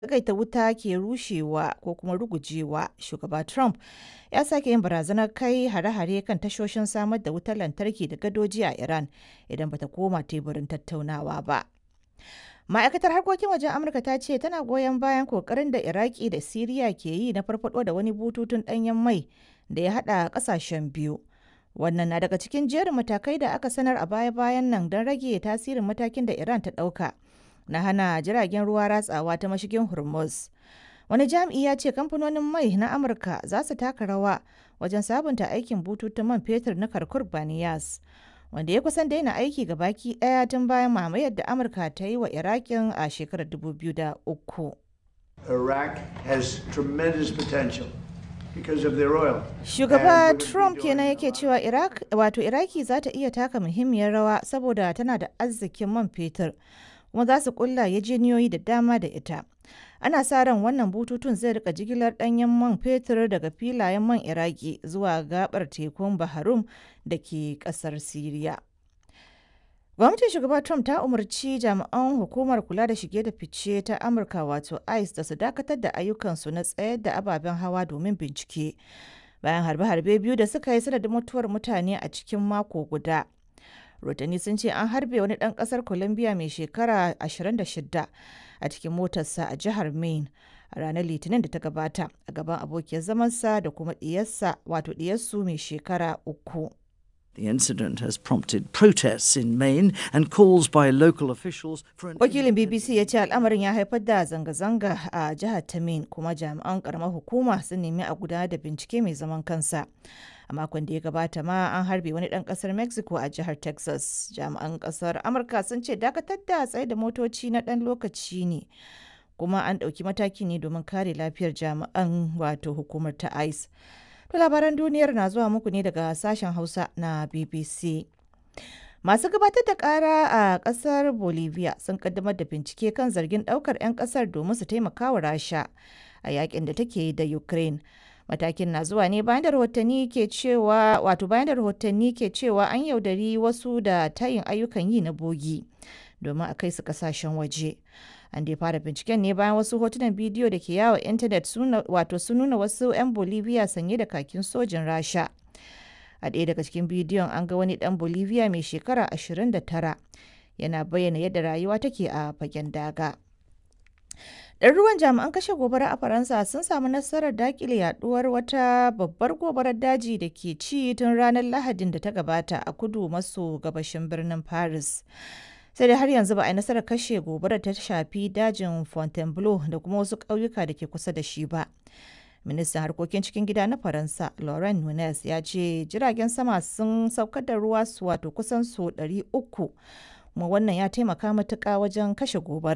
tsagaita wuta ke rushewa ko kuma rugujewa, shugaba Trump ya sake yin barazanar kai hare-hare kan tashoshin samar da wutar lantarki da gadoji a Iran idan bata koma teburin tattaunawa ba. Ma'aikatar harkokin wajen Amurka ta ce tana goyon bayan kokarin da Iraki da Siriya ke yi na farfado da wani bututun ɗanyen mai da ya haɗa ƙasashen biyu. Wannan na daga cikin jerin matakai da aka sanar a baya-bayan nan don rage tasirin matakin da Iran ta ɗauka na hana jiragen ruwa ratsawa ta mashigin Hormuz. Wani jami'i ya ce kamfanonin mai na Amurka za su taka rawa wajen sabunta aikin bututun man fetur na Kirkuk Baniyas, wanda ya kusan daina aiki ga baki ɗaya tun bayan mamayar da Amurka ta yi wa Iraƙin a shekarar 2003. Iraq has tremendous potential because of their oil. Shugaba And we're Trump doing kenan a yake lot. cewa Iraq wato Iraki za ta iya taka muhimmiyar rawa saboda tana da arzikin man fetur kuma za su kulla yajeniyoyi da dama da ita. Ana sa ran wannan bututun zai rika jigilar danyen man fetur daga filayen man Iraki zuwa gabar tekun Baharum da ke kasar Siriya. Gwamnatin shugaba Trump ta umarci jami'an hukumar kula da shige da fice ta Amurka wato ICE da su dakatar da ayyukansu na tsayar da ababen hawa domin bincike. Bayan harbe-harbe biyu da suka yi sanadin mutuwar mutane a cikin mako guda. Rotani sun ce an harbe wani ɗan ƙasar Colombia mai shekara 26 a cikin motarsa a jihar Maine a ranar Litinin da ta gabata a gaban abokiyar zamansa da kuma ɗiyarsa wato ɗiyarsu mai shekara uku. The incident has prompted protests in Maine and calls by local officials for an Wakilin BBC ya ce al'amarin ya haifar da zanga-zanga a jihar ta Maine kuma jami'an karamar hukuma sun nemi a gudanar da bincike mai zaman kansa. A makon da ya gabata ma an harbe wani ɗan ƙasar Mexico a jihar Texas. Jami'an ƙasar Amurka sun ce dakatar da tsaye da motoci na ɗan lokaci ne. Kuma an ɗauki mataki ne domin kare lafiyar jami'an wato hukumar ta ICE. To labaran duniyar na zuwa muku ne daga sashen Hausa na BBC. Masu gabatar da kara a kasar Bolivia sun kaddamar da bincike kan zargin daukar 'yan kasar domin su taimaka wa Rasha a yakin da take yi da Ukraine. Matakin na zuwa ne bayan da rahotanni ke cewa wato bayan da rahotanni ke cewa an yaudari wasu da tayin ayyukan yi na bogi domin a kai su kasashen waje. An dai fara binciken ne bayan wasu hotunan bidiyo da ke yawo intanet suna- wato sun nuna wasu 'yan Bolivia sanye da kakin sojin Rasha. A ɗaya daga cikin bidiyon an ga wani ɗan Bolivia mai shekara 29 yana bayyana yadda rayuwa take a fagen daga. Ɗaruruwan jami'an kashe gobara a Faransa sun samu nasarar dakile yaduwar wata babbar gobarar daji da ke ci tun ranar Lahadin da ta gabata a kudu maso gabashin birnin Paris. Sai dai har yanzu ba a yi nasarar kashe gobarar ta shafi dajin Fontainebleau da kuma wasu ƙauyuka da ke kusa da shi ba. Ministan harkokin cikin gida na Faransa, Laurent Nunez, ya ce jiragen sama sun saukar da ruwa su wato kusan su 300 kuma wannan ya taimaka matuƙa wajen kashe gobara.